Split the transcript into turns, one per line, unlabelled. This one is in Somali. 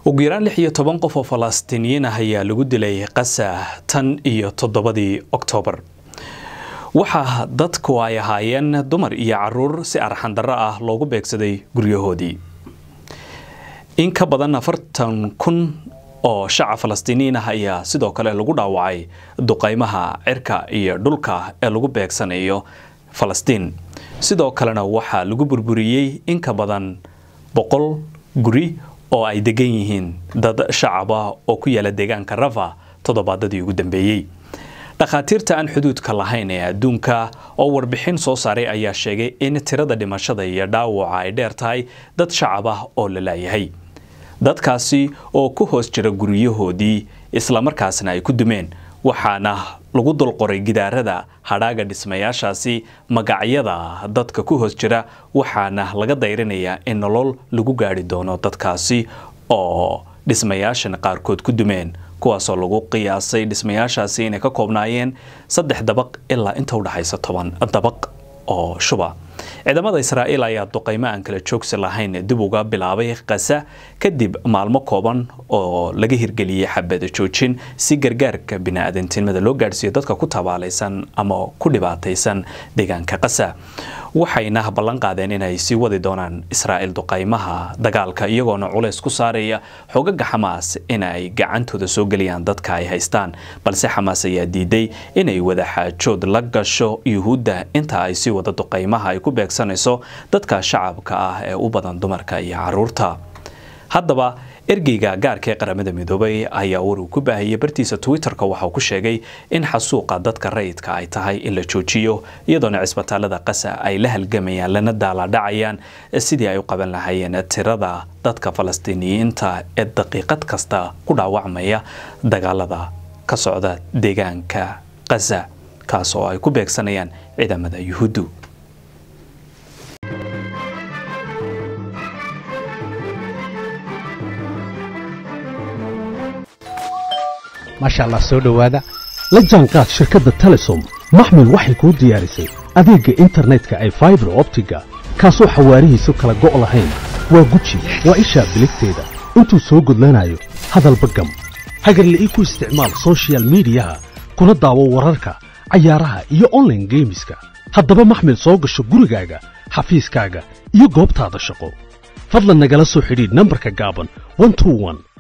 ugu yaraan lix iyo toban qof oo falastiiniyiin ah ayaa lagu dilay qasa tan iyo toddobadii oktoobar waxaa dadku ay ahaayeen dumar iyo caruur si arxandarro ah loogu beegsaday guryahoodii in ka badan afartan kun oo shacab falastiiniyiin ah ayaa sidoo kale lagu dhaawacay duqaymaha cirka iyo dhulka ee lagu beegsanayo falastiin sidoo kalena waxaa lagu burburiyey in ka badan boqol guri oo ay degan yihiin dad shacab ah oo ku yaala deegaanka rafa toddobaadadii ugu dambeeyey dhakhaatiirta aan xuduudka lahayn ee adduunka oo warbixin soo saaray ayaa sheegay in tirada dhimashada iyo dhaawaca ay dheer tahay dad shacab ah oo la laayahay dadkaasi oo ku hoos jira guryahoodii islamarkaasna ay ku dumeen waxaana lagu dulqoray gidaarada hadhaaga dhismayaashaasi magacyada dadka ku hoos jira waxaana laga dayrinayaa in nolol lagu gaari doono dadkaasi oo dhismayaashan qaarkood ku dumeen kuwaasoo lagu qiyaasay dhismayaashaasi inay ka koobnaayeen saddex dabaq ilaa inta udhexaysa toban dabaq oo shuba ciidamada israa'iil ayaa duqaymo aan kala joogsi lahayn dib uga bilaabay kasa kadib maalmo kooban oo laga hirgeliyey xabada joojin si gargaarka biniaadantinimada loo gaadhsiiyo dadka ku tabaalaysan ama ku dhibaataysan deegaanka kasa waxayna ballan qaadeen inay sii wadi doonaan israa'iil duqaymaha dagaalka iyagoona culays ku saaraya xogaga xamaas inay gacantooda soo geliyaan dadka ay haystaan balse xamaas ayaa diiday inay wada xaajood la gasho yuhuudda inta ay sii wada duqaymaha ay ku beegsanayso dadka shacabka ah ee u badan dumarka iyo caruurta haddaba ergeyga gaarka ee qaramada midoobay ayaa war uu ku baahiyey bartiisa twitter-ka waxa uu ku sheegay in xasuuqa dadka rayidka ay tahay in la joojiyo iyadoona cisbitaalada qasa ay la halgamayaan lana daaladhacayaan sidii ay u qaban lahaayeen tirada dadka falastiiniyiinta ee daqiiqad kasta ku dhaawacmaya dagaalada ka socda deegaanka qasa kaas oo ay ku beegsanayaan ciidamada yuhuuddu
maasha allah soo dhowaada la jaanqaad shirkadda telesom maxmil waxay kuu diyaarisay adeegga internetka ay faibar optiga kaasoo xawaarihiisu kala go' lahayn waa guji waa ishaa biligteeda intuu soo gudlanayo hadalba gam hagarle ii ku isticmaal sochial midiyaha kuna daawo wararka cayaaraha iyo onlaine geemiska haddaba maxmil soo gasho gurigaaga xafiiskaaga iyo goobtaada shaqo fadlan nagala soo xidhiidh nambarka gaaban